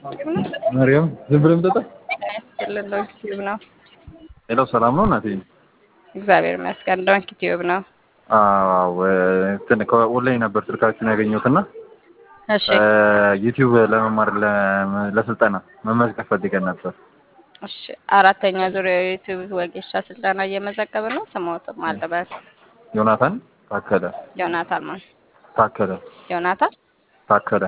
ማርያም ዝም ብለህ የምጠጣ ያስችልን ዶንኪ ቲዩብ ነው። ሌላው ሰላም ነው እናቴ? እግዚአብሔር ይመስገን። ዶንኪ ቲዩብ ነው። አዎ እንትን ከኦንላይን ነበር ስልካችሁን ያገኘሁትና እሺ ዩቲዩብ ለመማር ለ- ለስልጠና መመዝገብ ፈልገን ነበር። እሺ። አራተኛ ዙር የዩቲዩብ ወጌሻ ስልጠና እየመዘገብን ነው። ስሞትም አልበል ዮናታን ታከለ ዮናታን ማን ታከለ ዮናታን ታከለ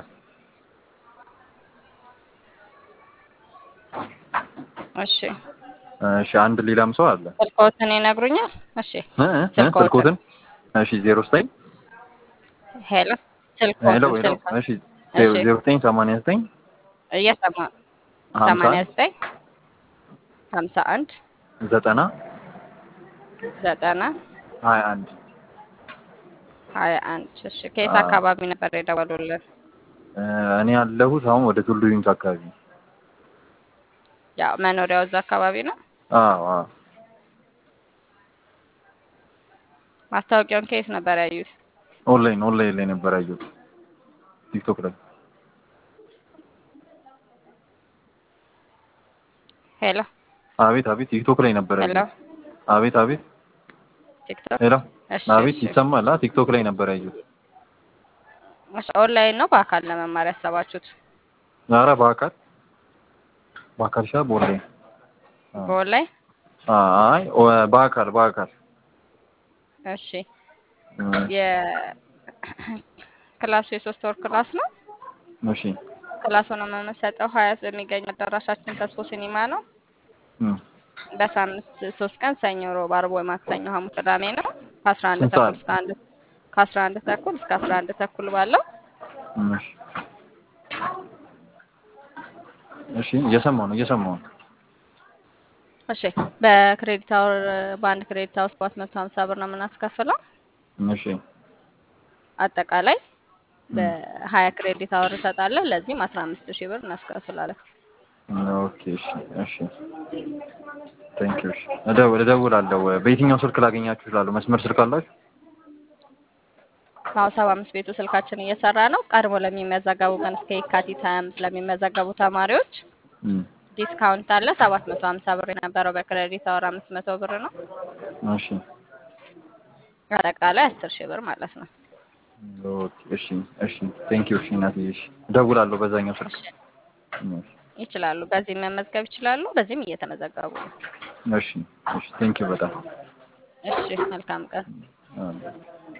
እሺ። እሺ አንድ ሌላም ሰው አለ ስልክዎትን ይነግሩኛል? እሺ። እ እ ስልክዎትን። ስልኮትን እሺ ዜሮ ዘጠኝ ሄሎ ሄሎ ስልክዎትን ሄሎ ስልክዎትን እሺ ዜሮ እሺ። ዜሮ ዘጠኝ ሰማንያ ዘጠኝ እየሰማ ሀምሳ ሰማንያ ዘጠኝ ሀምሳ አንድ ዘጠና ዘጠና ሀያ አንድ ሀያ አንድ እሺ። ከየት አዎ። አካባቢ ነበር የደወሉልን? እ እኔ ያለሁት አሁን ወደ ቱሉ ዩኒት አካባቢ ያው መኖሪያው እዛ አካባቢ ነው። አዎ አዎ ማስታወቂያውን ከየት ነበር ያዩት? ኦንላይን ኦንላይን ላይ ነበር ያየሁት ቲክቶክ ላይ ሄሎ አቤት አቤት ቲክቶክ ላይ ነበር ሄሎ ያየሁት አቤት አቤት ቲክቶክ ሄሎ እሺ አቤት እሺ ይሰማል አ ቲክቶክ ላይ ነበር ያየሁት እሺ። ኦንላይን ነው በአካል ለመማር ያሰባችሁት? ኧረ በአካል በአካል ሻ በኦንላይን አዎ። በኦንላይን አይ ኦ- በአካል በአካል እሺ። እ የክላሱ የሶስት ወር ክላስ ነው። እሺ ክላሱን የምንሰጠው ሀያት በሚገኝ አዳራሻችን ተስፎ ሲኒማ ነው። እ በሳምንት ሶስት ቀን ሰኞ፣ ሮብ፣ አርብ ወይ ማክሰኞ፣ ሐሙስ፣ ቅዳሜ ነው ከአስራ አንድ ስንት ተኩል ሰዓት? እስከ አንድ ከአስራ አንድ ተኩል እስከ አስራ አንድ ተኩል ባለው እሺ እሺ እየሰማሁ ነው እየሰማሁ ነው እሺ። በክሬዲት አወር በአንድ ክሬዲት አወር ሰባት መቶ ሀምሳ ብር ነው የምናስከፍለው። እሺ አጠቃላይ እ በሀያ ክሬዲት አወር እንሰጣለን። ለዚህም አስራ አምስት ሺህ ብር እናስከፍላለን። ኦኬ እሺ እሺ ቴንክ ዩ እሺ እደውል እደውላለሁ በየትኛው ስልክ ላገኛችሁ እችላለሁ መስመር ስልክ አላችሁ አሁን ሰባ አምስት ቤቱ ስልካችን እየሰራ ነው። ቀድሞ ለሚመዘገቡ ግን እስከ የካቲት ሀያ አምስት ለሚመዘገቡ ተማሪዎች እ ዲስካውንት አለ። ሰባት መቶ ሀምሳ ብር የነበረው በክሬዲት አወር አምስት መቶ ብር ነው። እሺ አጠቃላይ አስር ሺህ ብር ማለት ነው። ኦኬ እሺ እሺ ቴንክ ዩ እሺ እናትዬ እሺ እደውላለሁ በዛኛው ስልክ እሺ እሺ ይችላሉ። በዚህም መመዝገብ ይችላሉ። በዚህም እየተመዘገቡ ነው። እሺ እሺ ቴንክ ዩ በጣም እሺ መልካም ቀን። አዎ